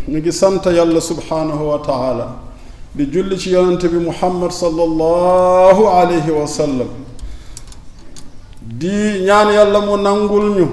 ñu ngi sant yàlla subhaanahu wa taala di julli ci yonente bi muhammad sallallahu alayhi wa sallam di ñaan yàlla mu nangul ñu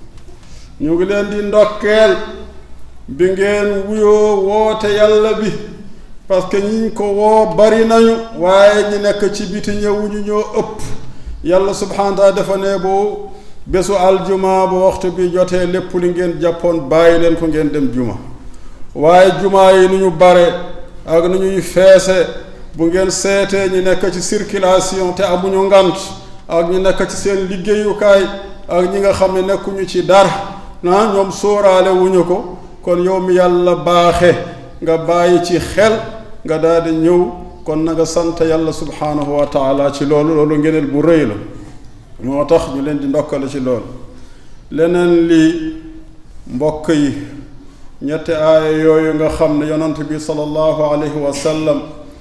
ñu ngi leen di ndokkeel bi ngeen wuyoo woote yàlla bi parce que ñiñ ko woo bari nañu waaye ñi nekk ci biti ñëwuñu ñoo ëpp yàlla subhaanahu wa taala dafa ne bu bésu aljuma bu waxtu bi jotee lépp li ngeen jàppoon bàyyi leen ko ngeen dem juma waaye juma yi nu ñu bare ak nu ñuy feese bu ngeen seetee ñi nekk ci circulation te amuñu ngant ak ñi nekk ci seen liggéeyukaay ak ñi nga xam ne nekkuñu ci dara ah ñoom sóoraale wuñu ko kon yow mi yàlla baaxe nga bàyyi ci xel nga daal di ñëw kon na nga sant yàlla subhaanahu wa taala ci loolu loolu ngeneel bu rëy la moo tax ñu leen di ndokkale ci loolu leneen lii mbokk yi ñetti aaya yooyu nga xam ne yonant bi sallallahu alayhi wa sallam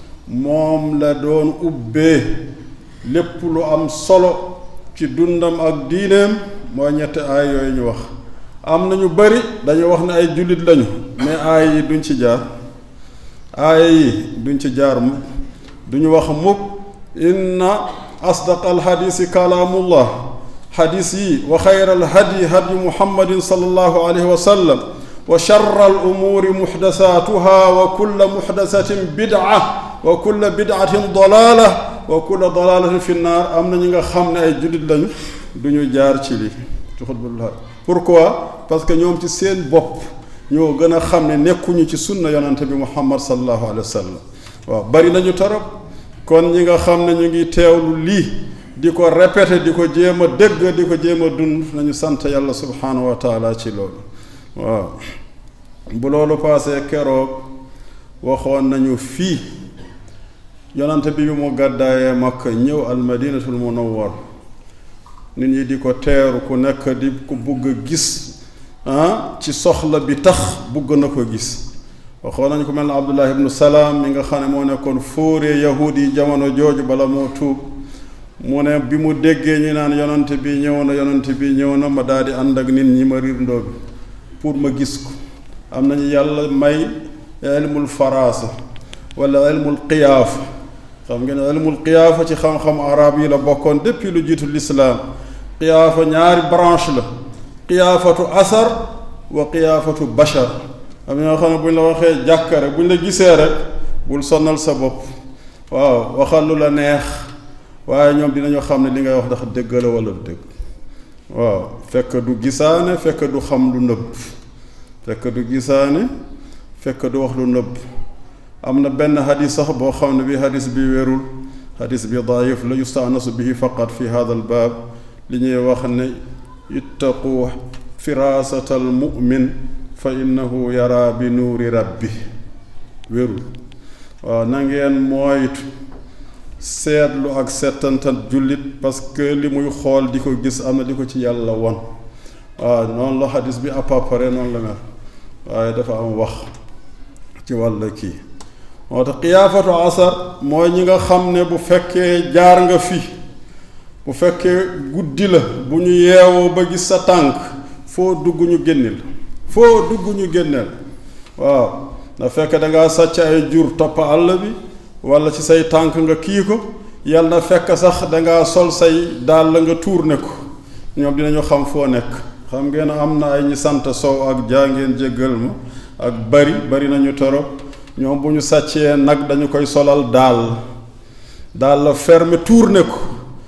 moom la doon ubbee lépp lu am solo ci dundam ak diineem mooy ñetti aaya yooyu ñu wax am na ñu bari dañu wax ne ay jullit lañu mais aaya yi duñ ci jaar aaya yi duñ ci jaar mukk duñu wax mukk inna asdaq alxadisi kalaamullah xadis yi wa xayra alhadyi hadyu muhammadin sallallahu alayhi wa sallam wa charra alumuuri muxdasaatuha wa kulla muxdasatin bidca wa kulla bidcatin dalaala wa kulla dalaalatin fi nnaar am na ñi nga xam ne ay jullit lañu du ñu jaar ci lii ci xutbullah pourquoi parce que ñoom ci seen bopp ñoo gën a xam ne nekkuñu ci sunna yonante bi muhammad sallallahu alayhi wa sallam waaw bari nañu torop kon ñi nga xam ne ñu ngi teewlu lii di ko répété di ko jéem a dégg di ko jéem a dund nañu sant yàlla subhaanahu wa taala ci loolu waaw bu loolu paasee keroog waxoon nañu fii yonante bi bi mu gàddaayee makka ñëw al madinatul munawwar nit ñi di ko teeru ku nekk di ko bugg a gis ah ci soxla bi tax bugg na ko gis waxoon nañu ko mel ne abdullah ibnu salaam mi nga xam ne moo nekkoon fóoree yahud yi jamono jooju bala moo tuub mu ne bi mu déggee ñu naan yonante bi ñëw na yonante bi ñëw na ma daal di ànd ak nit ñi ma riir ndoo bi pour ma gis ko am nañu yàlla may ilmul faraasa wala ilmul qiyaafa xam ngeen ilmul qiyaafa ci xam-xam arab yi la bokkoon depuis lu jiitu lislaam qiyaafa ñaari branche la qiyaafatu asar wa qiyaafatu bashar am ñoo xam ne bu ñu la waxee jàkka rek bu ñu la gisee rek bul sonnal sa bopp waaw waxal lu la neex waaye ñoom dinañu xam ne li ngay wax ndax dëgg la wala du dëgg waaw fekk du gisaane fekk du xam lu nëbb fekk du gisaane fekk du wax lu nëbb am na benn xadis sax boo xam ne bi xadis bi wérul xadis bi daayif la yustaanasu bihi faqat fi hada al baab li ñuy wax ne ittaqu firasata al mu'min fa innahu yara bi nuuri rabbi wérul waaw na ngeen moytu seetlu ak settantal jullit parce que li muy xool di ko gis am na di ko ci yàlla won waaw noonu la xadis bi à peu près noonu la mel waaye dafa am wax ci wàll kii moo tax xiyaafatu asar mooy ñi nga xam ne bu fekkee jaar nga fi bu fekkee guddi la bu ñu yeewoo ba gis sa tànk foo dugg ñu génneel foo dugg ñu génneel waaw na fekk dangaa sàcc ay jur topp àll bi wala ci say tànk nga kii ko yal na fekk sax dangaa sol say daal la nga tuur ne ko ñoom dinañu xam foo nekk xam ngeen am na ay ñi sant sow ak jaa ngeen jéggal ma ak bari bari nañu torop ñoom bu ñu sàccee nag dañu koy solal daal daal la ferme tuur ne ko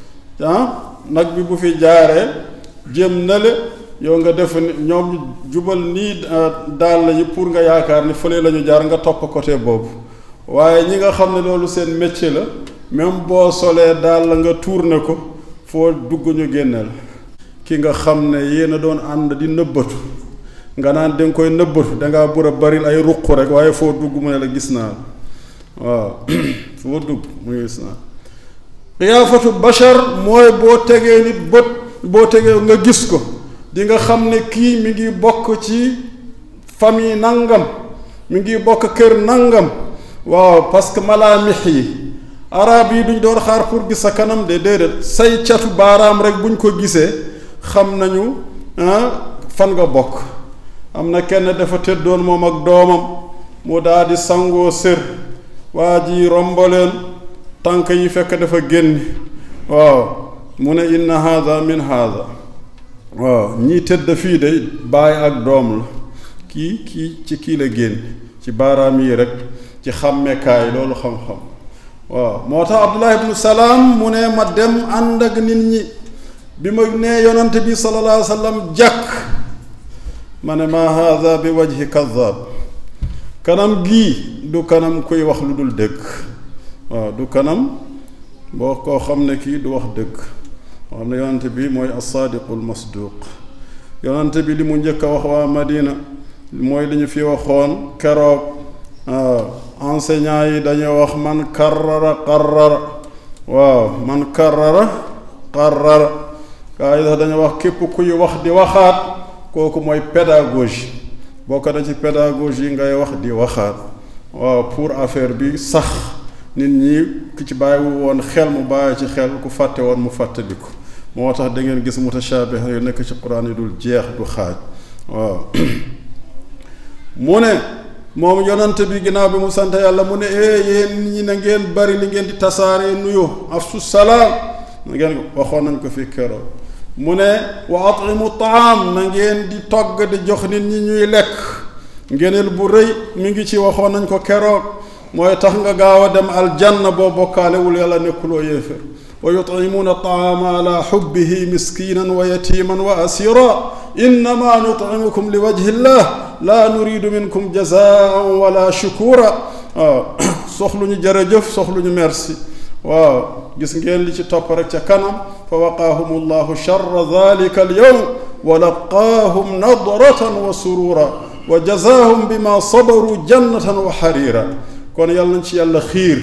ah nag bi bu fi jaaree jëm na le yow nga def ñoom jubal nii daal yi pour nga yaakaar ni fële la ñu jaar nga topp côté boobu waaye ñi nga xam ne loolu seen métier la même boo solee daal la nga tourné ko foo dugg ñu génneel ki nga xam ne yéen a doon ànd di nëbbatu nga naan danga koy nëbbatu dangaa bur a baril ay ruq rek waaye foo dugg mu ne la gis naa la waaw foo dugg mu gis naa xiyaafatu bashar mooy boo tegee nit bët boo tegee nga gis ko di nga xam ne kii mi ngi bokk ci famille nangam mi ngi bokk kër nangam waaw parce que malaamix yi arab yi duñ doon xaar pour gis sa kanam de déedéet say catu baaraam rek buñ ko gisee xam nañu fan nga bokk am na kenn dafa tëddoon moom ak doomam mu daal di sangoo sër waa ji rombaleen tànk yi fekk dafa génn waaw mu ne inna haada min haada waaw ñii tëdd fii de baay ak doom la kii kii ci kii la génn ci baaraam yi rek ci xàmmekaay loolu xam-xam waaw moo tax abdullah ibnu salaam mu ne ma dem ànd ak nit ñi bi ma nee yonante bi sallallahu alayhi wa sallam jàkk ma ne ma haada bi wajhi kadab kanam gii du kanam kuy wax lu dul dëgg waaw du kanam boo koo xam ne kii du wax dëgg moo xam ne yonante bi mooy assaadiqul masduq yonante bi li mu njëkk a wax waa madina mooy li ñu fi waxoon keroog waaw enseignant yi dañoo wax man karrara qarrara waaw man karrara qarrara gaa yi sax dañoo wax képp kuy wax di waxaat kooku mooy pédagogie bokk na ci pédagogie ngay wax di waxaat waaw pour affaire bi sax nit ñi ki ci bàyyiwu woon xel mu bàyyi ci xel ku fàtte woon mu fàttaliku moo tax da ngeen gis mutashaabih yu nekk ci quran yi dul jeex du xaaj waaw mu ne moom yonante bi ginnaaw bi mu sant yàlla mu ne ee yéen ñi na ngeen bari li ngeen di tasaare nuyu afsu salaam na ngeen waxoon nañ ko fi keroog mu ne wa atimu taam na ngeen di togg di jox nit ñi ñuy lekk ngeneel bu rëy mi ngi ci waxoon nañ ko keroog mooy tax nga gaaw a dem aljanna boo bokkaalewul yàlla nekkuloo yéefér wa yutcimuuna taama ala xubbihi miskinan wa yatiman wa asira innama nutcimukum li wajhi llah la nuridu minkum jazaan wala shukura waaw soxluñu jërëjëf soxluñu merci waaw gis ngeen li ci topp rek ca kanam fa waqaahum allahu charra dalika alyawm wa laqaahum nadratan wa surura wa jazaahum bima sabaru jannatan wa xariira kon yàlla nañ ci yàlla xiir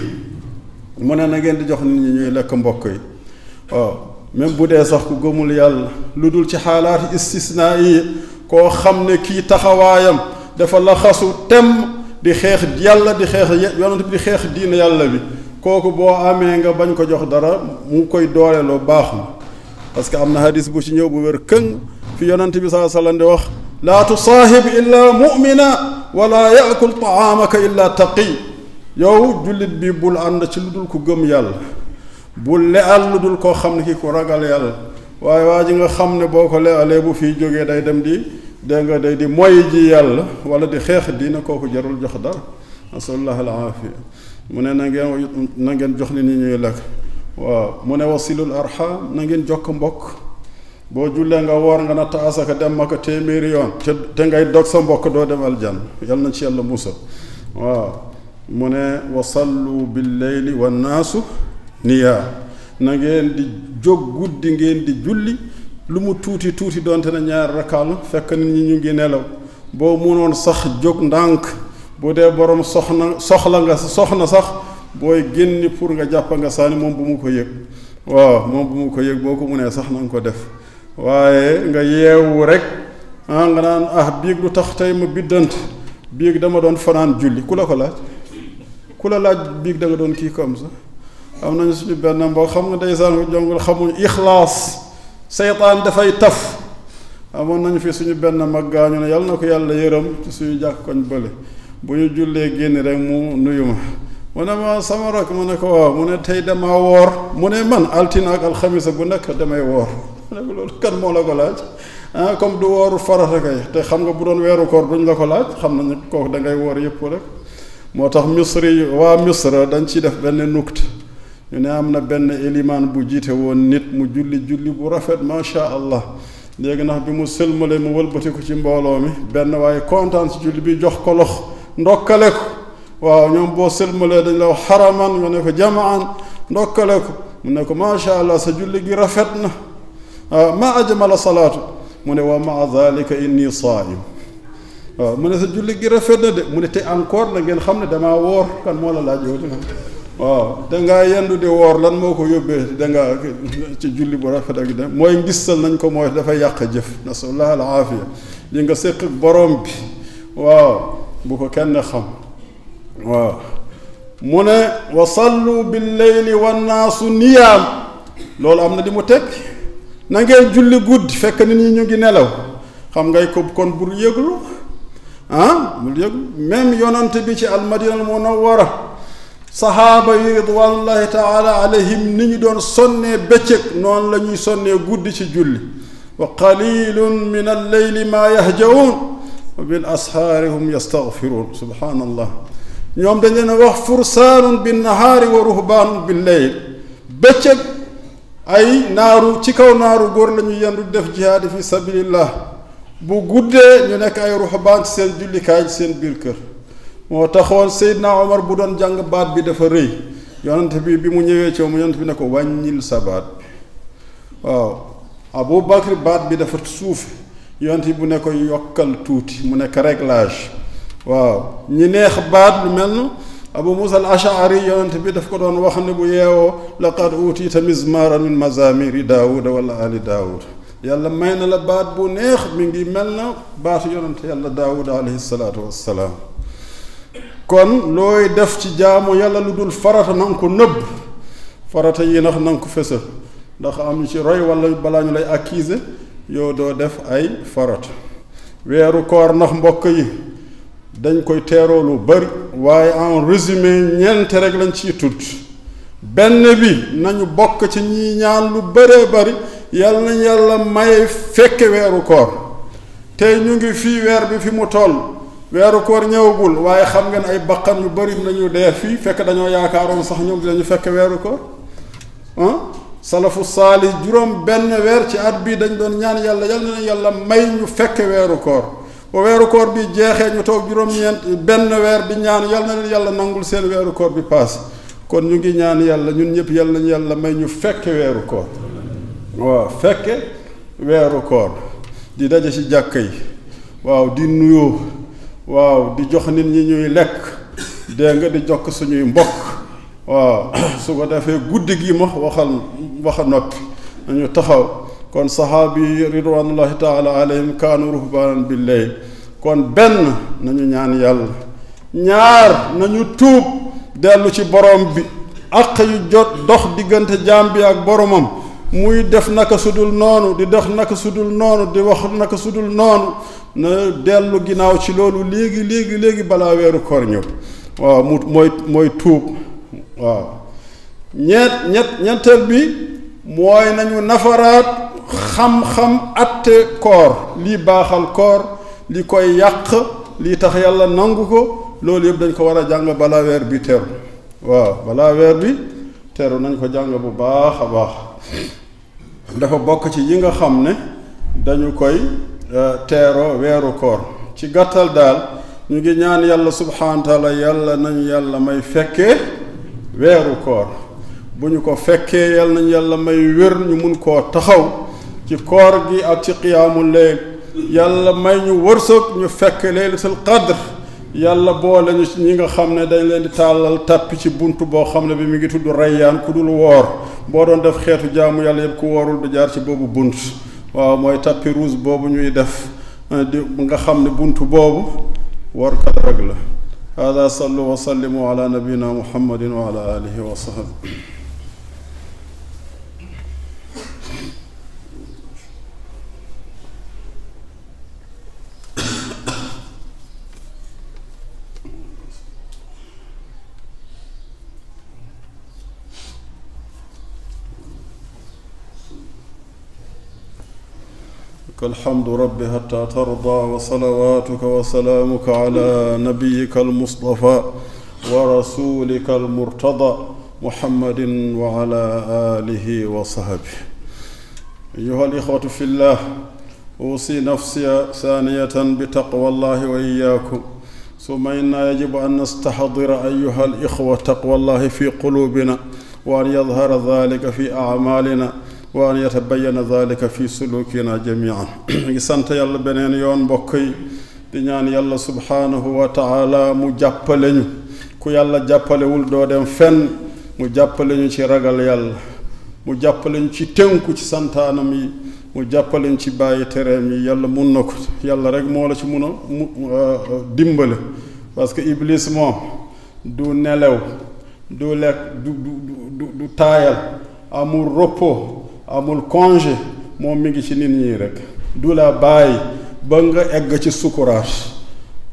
mu ne na ngeen di jox nit ñi ñuy lekk mbokk yi waaw même bu dee sax ku gëmul yàlla lu dul ci xaalaat istisnaa yi koo xam ne kii taxawaayam dafa la xasu tem di xeex yàlla di xeex yonent bi di xeex diina yàlla bi kooku boo amee nga bañ ko jox dara mu koy dooleeloo baax na parce que am na hadis bu ci ñëw bu wér këng fi yonent bi saa sallam di wax laa tusaahib illa mu'mina wala yaakul taamaka illa taqi yow jullit bi bul ànd ci lu dul ku gëm yàlla bul leal lu dul koo xam ne ki ku ragal yàlla waaye waa ji nga xam ne boo ko lealee bu fiy jógee day dem di dégg nga day di moy ji yàlla wala di xeex diina kooku jarul jox dara nasalullah al aafiya mu ne na ngeen na ngeen jox li ni ñuy lekk waaw mu ne wasilul arham na ngeen jokk mbokk boo jullee nga woor nga natt asaka dem ma ko téeméeri yoon te te ngay dog sa mbokk doo dem aljan yal na ci yàlla musa waaw mu ne wa sallu bil leyli wannaasu niyaa na ngeen di jóg guddi ngeen di julli lu mu tuuti tuuti doonte na ñaar rakal fekk nit ñi ñu ngi nelaw boo munoon sax jóg ndànk bu dee borom soxna soxla nga soxna sax booy génni pour nga jàpp nga saani moom bu mu ko yëg waaw moom bu mu ko yëg boo ko munee sax na nga ko def waaye nga yeewu rek ah nga naan ah biig lu tax tey ma biddant biig dama doon fanaan julli ku la ko laaj ku la laaj biig da nga doon kii comme ça am nañu suñu benn mboo xam nga ndeysaan ko jongul xamuñ ixlaas seytaan dafay taf amoon nañu fi suñu benn mag gaañu ne yàlla na ko yàlla yërëm ci suñu jàkk koñ bële bu ñu jullee génn rek mu nuyu ma mu ne ma sama rak mu ne ko waaw mu ne tey damaa woor mu ne man altine ak alxamisa bu nekk damay woor mu ne ko loolu kan moo la ko laaj ah comme du wooru farata kay te xam nga bu doon weeru koor duñ la ko laaj xam nañu kooku da ngay woor yëpp rek moo tax misri waa misra dañ ci def benn nukt ñu ne am na benn élimaan bu jiite woon nit mu julli julli bu rafet macha allah léegi ndax bi mu sëlmale mu wëlbati ko ci mbooloo mi benn waaye kontaan ci julli bi jox ko lox ndokkale ko waaw ñoom boo sëlmalee dañ la wax xaraman nga ne ko jamaan ndokkale ko mu ne ko macha allah sa julli gi rafet na waaw ma ajmala salaatu mu ne wa maa dalika inni saim waaw mu ne sa julli gi rafet na de mu ne te encore la ngeen xam ne damaa woor kan moo la laaj yow dina waaw dangaa yendu di woor lan moo ko yóbbee dangaa ci julli bu rafet ak de mooy ngistal nañ ko mooy dafay yàq jëf nasalullah al aafiya li nga séq ak borom bi waaw bu ko kenn xam waaw mu ne wa sallu bil leyli wannaasu niyaam loolu am na di mu teg na ngeen julli guddi fekk nit ñi ñu ngi nelaw xam ngay ko kon bul yëglu ah mu yëg même yonante bi ci almadina al munawwara sahaaba yi ridwanullahi taala alayhim ni ñu doon sonnee bëccëg noonu la ñuy sonnee guddi ci julli wa qalilun min alleyli maa yahjaun wa bil ashaari hum yastaghfiruun subhaanallah ñoom dañ leen wax fursaanun bin nahaari wa ruhbaanun bil leyl bëccëg ay naaru ci kaw naaru góor la ñu yendu def jihaadi fi sabilillah bu guddee ñu nekk ay ruhbaan ci seen jullikaay ci seen biir kër moo taxoon Seydina Omar bu doon jàng baat bi dafa rëy yonent bi bi mu ñëwee ci moom yonent bi ne ko wàññil sa baat bi waaw Abu Bakr baat bi dafa suufe yonent bu ne ko yokkal tuuti mu nekk réglage waaw ñi neex baat lu mel na Abu Musa al Ashari yonent bi daf ko doon wax ne bu yeewoo laqad utiita mizmaran min mazamiri daawuda wala ali daawuda yàlla may na la baat bu neex mi ngi mel na baatu yonent yàlla daawuda alayhi salaatu wassalaam kon looy def ci jaamu yàlla lu dul farata na nga ko nëbb farata yi nax na nga ko fësal ndax am ñu ci roy wala balaa ñu lay accuser yow doo def ay farata weeru koor ndax mbokk yi dañ koy teeroo lu bari waaye en résumé ñeent rek lañ ciy tudd benn bi nañu bokk ci ñi ñaan lu bëree bari yàlla nañ yàlla may fekke weeru koor tey ñu ngi fii weer bi fi mu toll weeru koor ñëwagul waaye xam ngeen ay bakkan yu bari nañu dee fii fekk dañoo yaakaaroon sax ñoom dinañu fekk weeru koor ah salafu saalih juróom benn weer ci at bii dañ doon ñaan yàlla yal na yàlla may ñu fekk weeru koor ba weeru koor bi jeexee ñu toog juróom-ñeent benn weer di ñaan yal na leen yàlla nangul seen weeru koor bi paas kon ñu ngi ñaan yàlla ñun ñëpp yal nañu yàlla may ñu fekk weeru koor waaw fekke weeru koor di daje ci jàkka yi waaw di nuyoo waaw di jox nit ñi ñuy lekk dégg nga di jokk suñuy mbokk waaw su ko defee guddi gi ma waxal waxa noppi nañu taxaw kon saxaabi yi ridwanullahi taala alayhim kaanu ruhbaanan billeyl kon benn nañu ñaan yàlla ñaar nañu tuub dellu ci borom bi àq yu jot dox diggante jaam bi ak boromam muy def naka sudul noonu di dox naka sudul noonu di wax naka sudul noonu na dellu ginnaaw ci loolu léegi léegi léegi balaa weeru koor ñëw waaw mu mooy mooy tuub waaw ñeet ñett ñetteel bi mooy nañu nafaraat xam-xam atte koor lii baaxal koor li koy yàq lii tax yàlla nangu ko loolu yëpp dañ ko war a jàng balaa weer bi teru waaw balaa weer bi teru nañ ko jàng bu baax a baax dafa bokk ci yi nga xam ne dañu koy teeroo weeru koor ci gàttal daal ñu ngi ñaan yàlla subhaanahu wa taala yàlla nañu yàlla may fekkee weeru koor bu ñu ko fekkee yàlla nañu yàlla may wér ñu mun koo taxaw ci koor gi ak ci qiyaamu leyl yàlla may ñu wërsëg ñu fekk laylatul qadr yàlla boole ñu ci ñi nga xam ne dañ leen di tàllal tàppi ci bunt boo xam ne bi mu ngi tudd rayyaan ku dul woor boo doon def xeetu jaamu yàlla yëpp ku woorul du jaar ci boobu bunt waaw mooy tapis rouge boobu ñuy def di nga xam ne bunt boobu warkat rek la hada sallu wa sallimu ala nabiyina muhammadin wa ala alihi wa sahbi الحمد رب حتى ترضى وصلواتك وسلامك على نبيك المصطفى ورسولك المرتضى محمد وعلى آله وصحبه أيها الإخوة في الله أوصي نفسي ثانية بتقوى الله وإياكم ثم إنا يجب أن نستحضر أيها الإخوة تقوى الله في قلوبنا وأن يظهر ذلك في أعمالنا wa an yatabayana dalika fi sulukina jamian ngi sant yàlla beneen yoon mbokk yi di ñaan yàlla subhaanahu wa taala mu jàppale ñu ku yàlla jàppalewul doo dem fenn mu jàppale ñu ci ragal yàlla mu jàppale ñu ci tënku ci santaanam yi mu jàppale ñu ci bàyyi tereem yi yàlla mun na ko yàlla rek moo la ci mun a mu dimbale parce que iblis moom du nelew du lekk du du du du taayal amul repos amul congé moom mi ngi ci nit ñi rek du la bàyyi ba nga egg ci sukuraat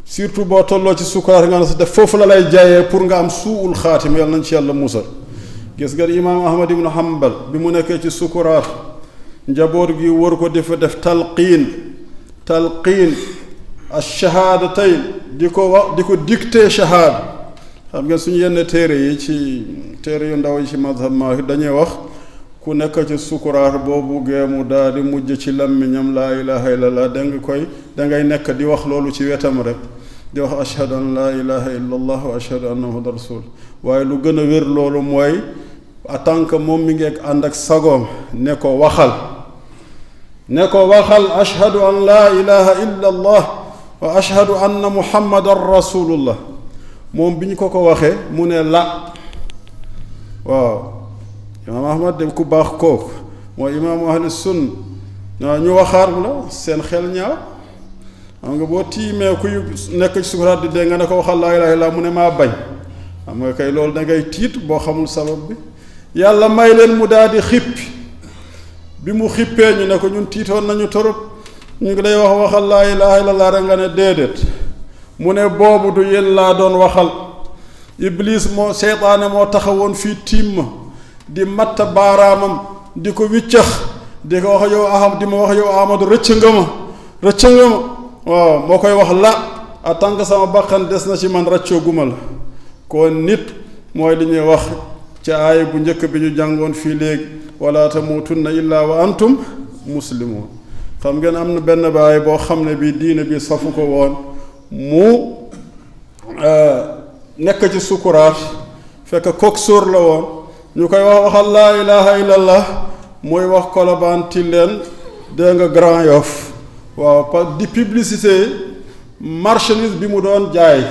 surtout boo tolloo ci sukuraat nga ne sa def foofu la lay jaayee pour nga am suul xaatim yàlla nañ ci yàlla musal gis nga imaam ahmad ibnu hambal bi mu nekkee ci sukuraat njaboot gi wër ko di fa def talqiin talqiin ash-shahaadatayn di ko wax di ko dicté shahaada xam ngeen suñu yenn téere yi ci téere yu ndaw yi ci madhab Maalik dañuy wax ku nekk ci sukuraat boo buggee mu daal di mujj ci làmmiñam laa ilaha illallah da nga koy dangay nekk di wax loolu ci wetam rek di wax ashhadu an laa ilaha illallah wa ashhadu anna muhammadan rasul waaye lu gën a wér loolu mooy en tant que moom mi ngi ànd ak sagoom ne ko waxal ne ko waxal ashhadu an laa ilaha illallah wa ashhadu anna muhammadan rasulullah moom bi ñu ko ko waxee mu ne la waaw imaam ahmad de ku baax kooku mooy imaamu ahli sunn waaw ñu waxaat la seen xel ñaaw xam nga boo tiimee kuy nekk ci sukuraat di dee nga ne ko waxal laa ilaaha illallaah mu ne maa bañ xam nga kay loolu da ngay tiit boo xamul sabab bi yàlla may leen mu daal di xippi bi mu xippee ñu ne ko ñun tiitoon nañu torop ñu ngi lay wax waxal laa ilaaha illallaah rek nga ne déedéet mu ne boobu du yéen laa doon waxal iblis moo seytaane moo taxawoon fii tiim ma di matt baaraamam di ko wiccax di ko wax yow aham di ma wax yow ahmadu rëcc nga ma rëcc nga ma waaw moo koy wax la en tant que sama bakkan des na ci man raccoo guma la kon nit mooy li ñuy wax ci aaya bu njëkk bi ñu jàngoon fii léegi wala tamuutunna illaa wa antum muslimun xam ngeen am na benn baay boo xam ne bii diine bi safu ko woon mu nekk ci sukuraat fekk kook sóor la woon ñu koy wax waxal laa ilaha illallah mooy wax kolobaan tilleen dégg nga Grand Yoff waaw pa di publicité marchandise bi mu doon jaay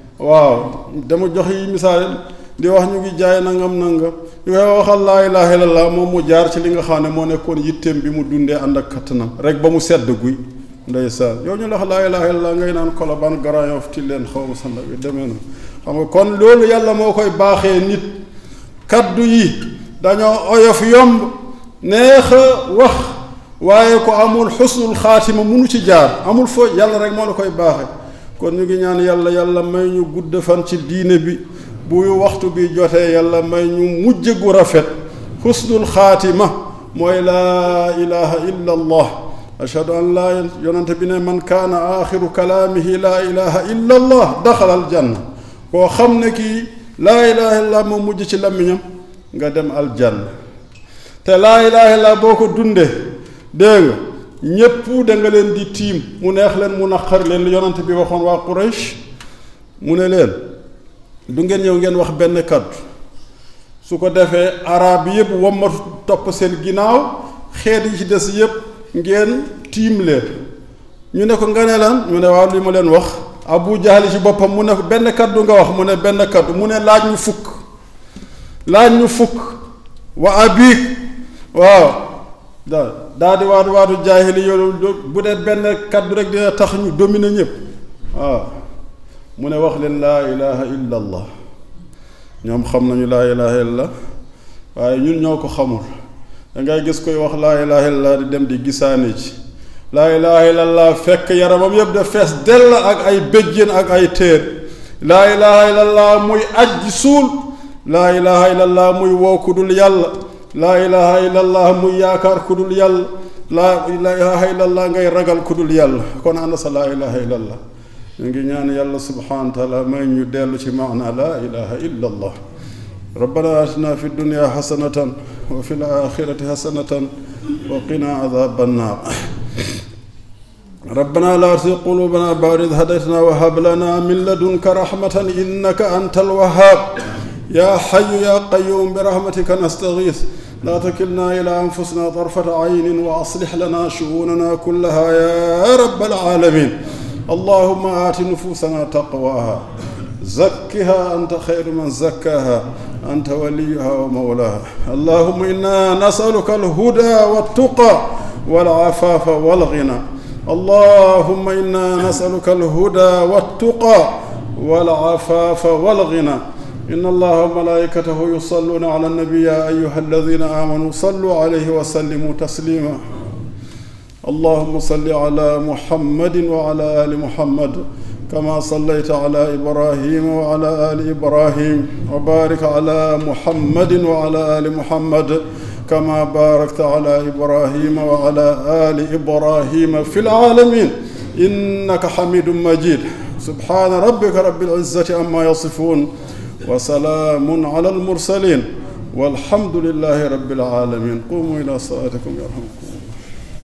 waaw dama jox yi misaal di wax ñu ngi jaay nangam nangam ñu koy waxal laa ilaha illallah moom mu jaar ci li nga xam ne moo nekkoon yitteem bi mu dundee ànd ak kattanam rek ba mu sedd guy ndeysaan yow ñu la wax laa ilaha illallah ngay naan kolobaan Grand Yoff tilleen xaw ma sanda bi demee na xam nga kon loolu yàlla moo koy baaxee nit kaddu yi dañoo oyof yomb neex a wax waaye ko amul xusnul xaatima munu ci jaar amul foo yàlla rek moo la koy baaxe kon ñu ngi ñaan yàlla yàlla may ñu gudd fan ci diine bi bu waxtu bi jotee yàlla may ñu mujj gu rafet xusnul xaatima mooy laa ilaha illa allah ashhadu an laa yonante bi ne man kaana axiru kalaamihi laa ilaha illa allah daxala aljanna koo xam ne kii laa ilaha illallah moo mujj ci làmmiñam nga dem aljanna te laa ilaha illallah boo ko dundee dégg nga ñépp da nga leen di tiim mu neex leen mu naqar leen li yonante bi waxoon waa Quraysh mu ne leen du ngeen ñëw ngeen wax benn kàddu su ko defee arab yépp wommatu topp seen ginnaaw xeet yi ci des yépp ngeen tiim leen ñu ne ko nga ne lan ñu ne waaw li ma leen wax abu jahali ci boppam mu ne benn kaddu nga wax mu ne benn kaddu mu ne laaj ñu fukk laaj ñu fukk wa abik waaw da daa di waatu waatu jaahili yoolu bu dee benn kaddu rek dina tax ñu dominer ñëpp waaw mu ne wax leen laa ilaha illa allah ñoom xam nañu laa ilaha illa waaye ñun ñoo ko xamul dangay gis koy wax laa ilaha illa di dem di gisaane ci laa ilaha illallah fekk yaramam yëpp de fees dell ak ay béjjén ak ay téer laa ilaha illallah muy aj suul laa ilaha illallah muy woo ku dul yàlla laa ilaha illallah muy yaakaar ku dul yàlla laa ilaha illallah ngay ragal ku dul yàlla kon ana sa laa ilaha illallah ñu ngi ñaan yàlla subhanahu wa taala may ñu dellu ci maana laa ilaha illallah rabbana atina fi dunya xasanatan wa fi l axirati xasanatan wa qina adaba annar ربنا لا تزغ قلوبنا بعد إذ هديتنا وهب لنا من لدنك رحمة إنك أنت الوهاب يا حي يا قيوم برحمتك نستغيث لا تكلنا إلى أنفسنا طرفة عين وأصلح لنا شؤوننا كلها يا رب العالمين اللهم آت نفوسنا تقواها زكها أنت خير من زكاها أنت وليها ومولاها اللهم إنا نسألك الهدى والتقى والعفاف والغنى اللهم انا نسالك الهدى والتقى والعفاف والغنى ان الله وملائكته يصلون على النبي يا ايها الذين امنوا صلوا عليه وسلموا تسليما اللهم صل على محمد وعلى ال محمد كما صليت على ابراهيم وعلى ال ابراهيم وبارك على محمد وعلى ال محمد كما باركت على ابراهيم وعلى ال ابراهيم في العالمين انك حميد مجيد سبحان ربك رب العزه عما يصفون وسلام على المرسلين والحمد لله رب العالمين قوموا الى صلاتكم يرحمكم